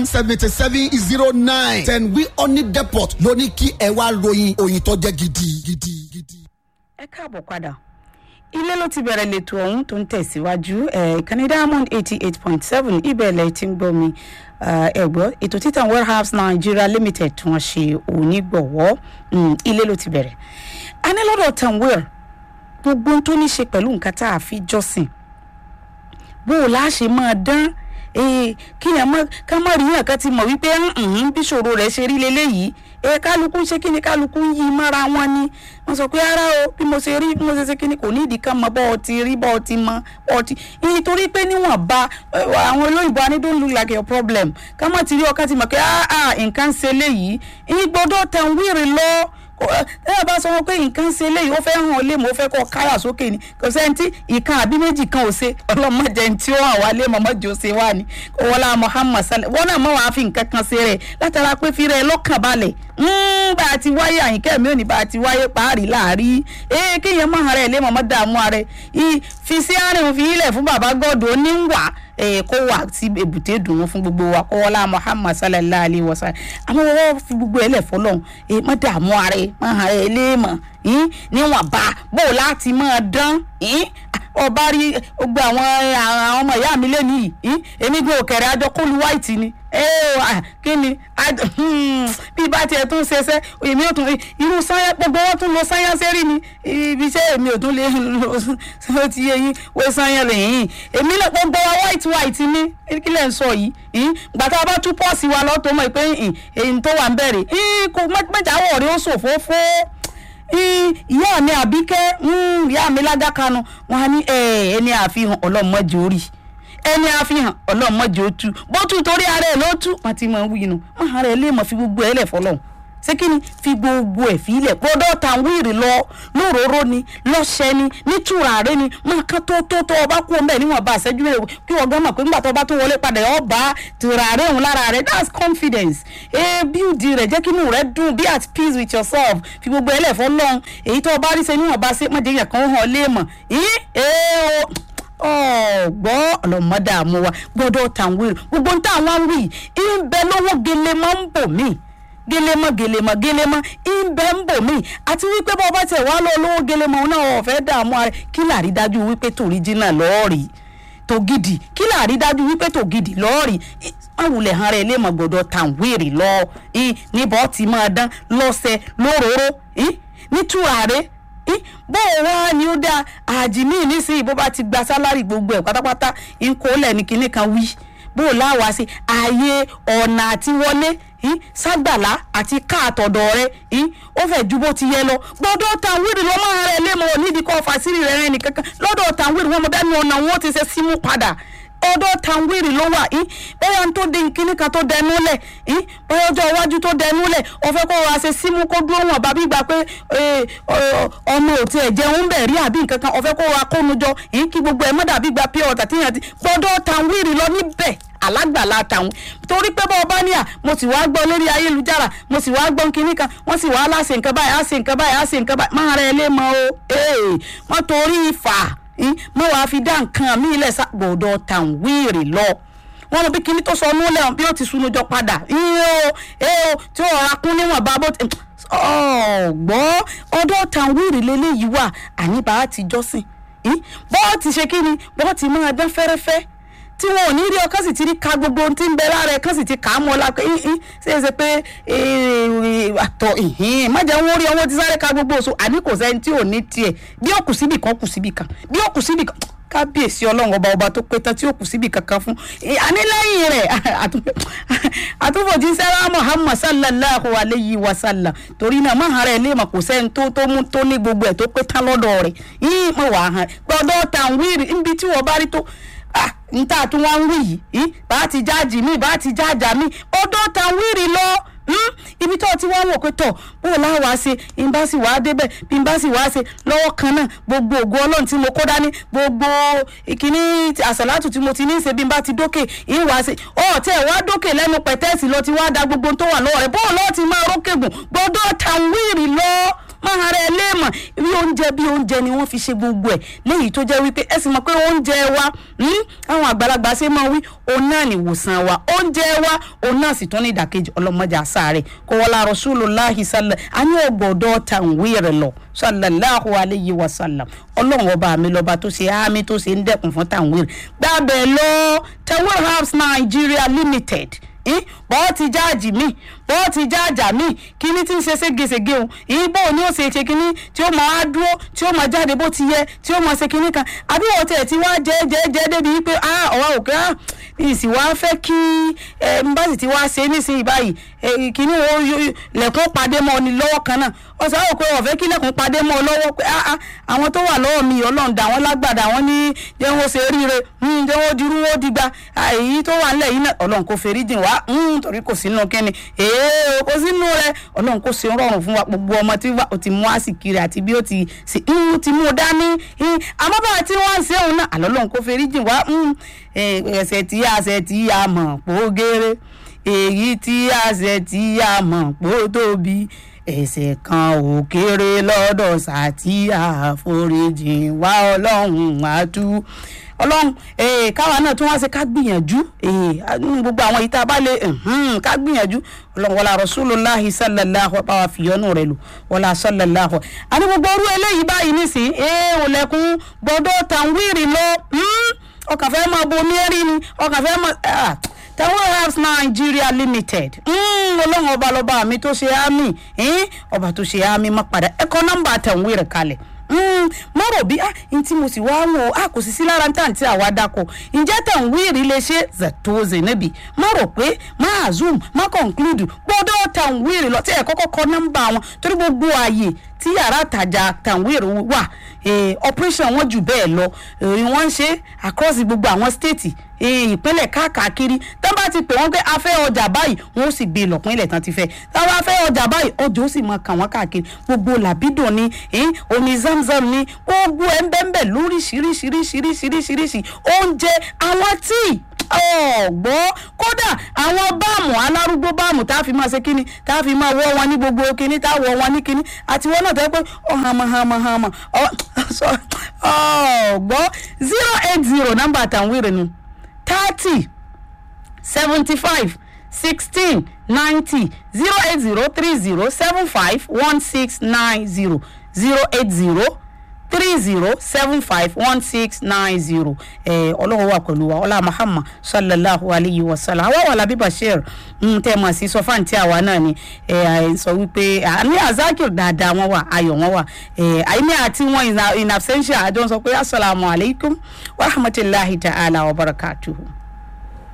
seventy seven zero nine ten wi oni depot ló ní kí ẹ wá ròyìn òyìn tó jẹ́ gidi gidi gidi. ẹ káàbọ̀ padà ilé ló ti bẹ̀rẹ̀ lẹ́tọ̀ ọ̀hún tó ń tẹ̀síwájú ìkànnì diamond eighty eight point seven ibẹ̀lẹ̀ tí ń gbọ́ mi ẹ̀gbọ́ ètò títàn warehouse nigeria limited tí wọ́n ṣe onígbọ̀wọ́ ilé ló ti bẹ̀rẹ̀ a ní lọ́dọ̀ tanwil gbogbo ohun tó ní ṣe pẹ̀lú nǹkan tá a fi jọ́sìn bó o láṣẹ máa dán kí yẹn mọ ká mọ rí yàn kan ti mọ̀ wípé bí ṣòro rẹ̀ ṣe rí leléyìí ẹ kálukú ń ṣe kí ni kálukú ń yí mọ́ra wọn ni wọ́n sọ pé ara o bí mo ṣe rí bí mo ṣe ṣe kí ni kò ní ìdí kan mọ bọ́ ọ ti rí bọ́ ọ ti mọ bọ́ ọ ti nítorí pé níwọ̀n ba àwọn olóyìnbó ani don't look like your problem ká mọ̀ ti rí ọkàn ti mọ̀ pé nǹkan ń ṣe léyìí ìgbọ́dọ̀ tẹ̀ ń wíìrì lọ́ọ́ ẹ bá sọ wọn pé nǹkan ṣe léyìí ó fẹ́ hàn ọ́ lé mọ́ ó fẹ́ kọ́ káyà sókè ni kò sẹ́ni tí ìkan àbí méjì kan ò ṣe ọlọ́mọdé tí ó hàn wá lé mọ́mọ́dé ó ṣe wá ni kò wọ́n lá muhammad salẹ̀ wọ́n náà mọ̀ wá fi nǹkan kan ṣe rẹ̀ látara pé fi rẹ̀ lọ́kàn balẹ̀ bá a ti wáyé àyìnkẹ́ mi ò ní bá a ti wáyé parí láàrí ee kéèyàn mọ̀ hàn rẹ̀ lé mọ́mọ́ dààmú rẹ̀ fi sí àárín fi ilẹ̀ fún bàbá gọ́dọ̀ oníwà kó wà sí èbúté dùnú fún gbogbo wa kó wọlá muhammad sallallahu alayhi wa sallam àmọ́ wọ́n fi gbogbo ẹ̀ lẹ̀ fọlọ́hún mọ́ dààmú ara ẹ̀ mọ́ hàn ẹ̀ léèmọ̀ níwọ̀n bá bó láti mọ́ dán ọba rí gbogbo àwọn àwọn ọmọ ìyá mi lẹ́nu yìí èmi gbé òkèrè àjọ kólu white ni kí ni bí bá tiẹ̀ tún ṣeṣẹ́ èmi ò tún irú sáyà gbogbo wọn tún lo sáyà sẹ́rí ni ibi iṣẹ́ èmi ò tún lè lo ti yẹ yín wé sáyà lẹ́yìn èmi náà gbogbo wa white white ni kí lẹ́ ń sọ yìí gbàtà bá tún pọ́ọ̀sì wa lọ́tọ́ mọ̀ pé èyí tó wà ń bẹ̀rẹ̀ kò mẹ́jáwọ̀ rí ó ṣòfófó ìyá mi àbíkẹ́ ìyá mi lágákanu wọn á ní ẹni àfihàn ọlọ́mọdé orí ẹni àfihàn ọlọ́mọdé ó tú bó tú torí ara ẹ̀ ló tú wọn ti mọ̀ ń wí nu wọn ara ẹ̀ lè mọ̀ fi gbogbo ẹ̀ lẹ̀ fọlọ́hún ṣé kí ni fi gbogbo ẹ̀ fi ilẹ̀ gbọ́dọ̀ ta wíìrì lọ lóróró ni lọ́ṣẹ́ ni nítúràárẹ̀ ni máa kán tó tó tó ọba kú ọmọ ẹ̀ níwọ̀n bá àṣẹjú rẹ̀ kí wọ́n gán mọ̀ pé nígbà tó bá tó wọlé padà ọba tùràárẹ̀ òun lára rẹ̀ that's confidence ee bíùdì rẹ̀ jẹ́ kí inú rẹ̀ dùn be at peace with yourself fi gbogbo ẹ̀ lẹ̀ fọ́ lọ́hùn èyí tó ọba rí ṣe níwọ̀n bá ṣe mọ̀jẹ̀ yẹn kan hàn lé mọ̀ yìí ee ọgbọ́ ọlọ́mọdé àmú wa gbọ́dọ̀ tàn wíìrì gbogbo ń tàn wá wí ń bẹ lọ́wọ́ gele máa ń bò míì gelemọ gelemọ gelemọ ìbẹ ń bò mí àti wípé bọ́ bá tẹ̀ wá lọ lówó gelemọ náà ọ̀fẹ́ dààmú ara kí làrí dájú wípé tòríjínà lọ́ọ̀rì tó gidi kí làrí dájú wípé tó gidi lọ́ọ̀rì àwùlẹ̀ hàn rẹ̀ lè mọ̀ gbọ́dọ̀ tàn wéèrè lọ níbọ̀ tí máa dán lọ́sẹ̀ lóróró nítúràrẹ́ bó o wá ni ó dáa àjìmí nísìnyí bó bá ti gba sálárì gbogbo ẹ̀ pátápátá ń kó lẹ̀ ní kinní kan wí bó o láwa sí ààyè ọ̀nà àti wọlé ságbàlá àti káàtọ̀dọ̀ rẹ ó fẹ́ ju bó ti yẹ lọ gbọ́dọ̀ tàwírì lọ́mọ rẹ lémọ̀ nídìí kọ́ fàṣírì rẹ rẹ nìkankan lọ́dọ̀ tàwírì wọn mọ bẹ́ẹ̀ ni ọ̀nà wọn ti ṣe símú padà ọ̀dọ̀ tàwírì ló wà bẹ́ẹ̀ tó di nkíní kan tó dẹnu lẹ̀ bẹ́ẹ̀ ọjọ́ iwájú tó dẹnu lẹ̀ ọ̀fẹ́ kó wa ṣe símú kó dúró wọn bàbí gbà pé ọmọ ò tiẹ̀ jẹun bẹ̀ rí àbí nǹkan kan ọ̀fẹ́ kó wa kónu jọ kí gbogbo ẹ̀ mọ́ dàbí gba pure water tíyàn ti gbọ́dọ̀ tàwírì lọ níbẹ̀ alágbàlá tàwọn torí pé bọ́ ọba ní à mo sì wá gbọ́ lórí ayélujára mo sì wá gbọ́ kinní kan wọ́n sì wá láṣẹ nǹkan báyìí á ṣe nǹkan báyìí á ṣe nǹkan báyìí máa rẹ ilé mọ́ o wọ́n torí ìfà mọ́ wàá fi dá nǹkan mí ilẹ̀ sàgbọ̀dọ̀ tàn wíìrì lọ wọ́n mọ bí kinní tó sọ ọ́nú lẹ́wọ̀n bí ó ti sunu jọ padà o tí ó rọra kún níwọ̀n bá bó ti ọ̀gbọ́ ọdọ̀ tàn wíìrì lélẹ́yìí wà àní bá a ti jọ́sìn bọ́ọ̀ ti ṣe kí ni bọ́ọ̀ ti máa dán fẹ́rẹ́fẹ́ tí wọn ò ní rí ọkàn sì ti rí ka gbogbo ohun tí ń bẹ lára ẹ kàn sì ti kà á mọ la pé ṣe é ṣe pé àtọ májà wọn rí ọwọ́ ti sáré ka gbogbo oṣù àní kò sẹ́ni tí ò ní tiẹ̀ bí ó kù síbì kan kù síbì kan bí ó kù síbì kan kábíyèsí ọlọ́run ọba ọba tó pé tán tí ó kù síbì kankan fún àní lẹ́yìn rẹ̀ àtúfòjì sẹ́rà muhammad sallallahu alayhi wa sallam torí náà má hàn rẹ̀ léèmọ̀ kò sẹ́ni tó tó mú tó ní gbogbo ẹ̀ tó pé tán lọ́dọ̀ rẹ̀ yìí mọ̀ wá hàn gbọ́dọ̀ tàn wíìrì níbi tí wọ́n bá rí tó ah níta tí wọ́n ń wí yìí bá ti jáàjì mí bá ti jáàjà mí ọdọ́ ta wíìrì lọ ibi tó ti wá wò pé tọ̀ bó o láwa ṣe bí n bá sì wá débẹ̀ bí n bá sì wá ṣe lọ́wọ́ kan náà gbogbo ògo ọlọ́run tí mo kó dání gbogbo ìkíní àṣàlátù tí mo ti ní í ṣe bí n bá ti dókè ìyín wá ṣe ọ̀ tẹ́ ẹ̀ wá dókè lẹ́nu pẹ̀tẹ́ẹ̀sì lọ ti wá da gbogbo tó wà lọ́wọ́ rẹ̀ bó o lọ́ọ́ ti máa rókè gùn gbọ́dọ̀ ta wíìrì lọ máa hara ẹ léèmọ̀ bí oúnjẹ bí oúnjẹ ni wọ́n fi ṣe gbogbo ẹ̀ léyìí tó jẹ́ wípé ẹ sì mọ̀ pé oúnjẹ wa hmm, àwọn àgbàlagbà ṣe máa wí òun náà ní ìwòsàn wa oúnjẹ wa òun náà sì tún ní ìdàkejì ọlọ́mọdé àṣàrẹ̀ kò wọ́n la Rasulullahi sálẹ̀ a ní ọgbọ̀dọ̀ tàwíìrì lọ sallallahu alayhi wa sallam ọlọ́run ọba mi lọ́ba tó ṣe àmì tó ṣe ń dẹ́kun fún tàwíìrì gbàbẹ̀ lọ tawil house Nigeria limited bọ́ọ̀ ti jáàjì mí bọ́ọ̀ ti jáàjà mí kíní tí ń ṣe ségesège o ìbò ni ó ṣe ṣe kíní tí ó máa dúró tí ó máa jáde bó ti yẹ tí ó máa ṣe kíní kan àbí wọ́n tẹ̀ tí wá jẹ́ jẹ́ jẹ́ débi wípé ah ọ̀wá òkè ah ìsì wá fẹ́ kí ẹ ń bá sì ti wá ṣe nísìnyí báyìí kíní wo lẹ̀kún padé mọ́ ni lọ́wọ́ kan náà ọ̀sán àwọn pé ọ̀fẹ́ kí lẹ̀kún padé mọ́ ọ lọ́wọ́ pé ah ah àwọn tó wà lọ́wọ́ mi ọlọ́run dà wọ́n lágbàdà wọ́n ní jẹ́ wọ́n ṣe ríire jẹ́ wọ́n dirú wọ́n digba èyí tó wà nílẹ̀ yìí náà ọlọ́run kò fèrè dìn wá torí kò sínú kẹ́ni èèyàn kò sínú rẹ ọlọ́run kò ṣe rọrùn fún wa gbogbo ọmọ tí ó ti mú àsìkiri àti bí ó ti ti mú dání àmọ́ bá tí wọ́n ń ṣe òun náà àlọ́ ọlọ́run kò fèrè dìn wá ẹsẹ̀ tí àṣẹ tí a mọ̀ pògèrè èyí tí àṣẹ tí a mọ̀ pò tóbi ẹ̀ṣẹ̀ kan ò kéré lọ́dọ̀ sàtí àforíjìn wá ọlọ́run àtú ọlọ́run káwa náà tún wá ṣe ká gbìyànjú gbogbo àwọn yìí tá a bá lè ká gbìyànjú ọlọ́run wọlá rasulullahi sallallahu báwa fìyọ́nù rẹ̀ lò wọlá sallallahu àní gbogbo orú eléyìí báyìí nísìn ẹ̀ òlẹ̀kùn gbọ́dọ̀ tàwírì lọ ọkàn fẹ́ máa bomi ẹ̀rí ni ọkàn fẹ́ máa tawel herbs nigeria limited ọlọ́run ọba lọ́ba mi tó ṣe àmì ọba tó ṣe àmì má padà ẹ̀kọ́ nọ́mbà tẹ̀wéèrè kalẹ̀ má rò bí ah ntí mo sì wá wò ah kò sì sí lára ntá àti àwa dákọ ǹjẹ́ tẹ̀wéèrè lè ṣe zẹ̀tóze níbi má rò pé má zoom má conclude gbọ́dọ̀ tẹ̀wéèrè lọ tí ẹ̀ kọ́kọ́ kọ nọ́mbà wọn torí gbogbo ààyè tí yàrá àtàjà tẹ̀wéèrè wà operation wọn jù bẹ́ẹ̀ lọ wọ́n ń ṣe across gbogbo àwọn state ìpínlẹ̀ káàkiri tán bá ti pè wọ́n pé a fẹ́ ọjà báyìí wọ́n ó sì gbé lọ́pọ̀ ilẹ̀ tán ti fẹ́ tán bá fẹ́ ọjà báyìí ọjà ó sì máa kà wọ́n káàkiri gbogbo làbídùn ni omi zamzam ni gbogbo ẹ̀ ń bẹ́ẹ̀ bẹ́ẹ̀ lóríṣiríṣiríṣiríṣiríṣiríṣi oúnjẹ àwọn tíì ọ̀gbọ́ kódà àwọn báàmù alárúgbó báàmù tá a fi máa ṣe kíni tá a fi máa wọ́ wọn ní gbogbo kíní tá a wọ́ wọn ní kíní àti wọn náà tẹ́ pé ọ hàmà hàmà hàmà ọ̀gbọ́ zero eight zero nọ́mbà àtàwọn ìrìnnù thirty seventy five sixteen ninety zero eight zero three zero seven five one six nine zero zero eight zero three zero seven five one six nine zero ẹ ọlọ́run wà pẹ̀lú wa ọlá muhammad sallallahu alayhi wa sallam àwa wà lábí bashir tẹ́ mọ̀ sí sọfáǹtì àwa náà ni ẹ sọ wípé àmì azakir dáadáa wọn wà ayọ̀ wọn wà ẹ àìní àti wọn in absentia àjọ sọ pé asalaamualeykum wa rahmatulahi ta'ala wa barakatuhu.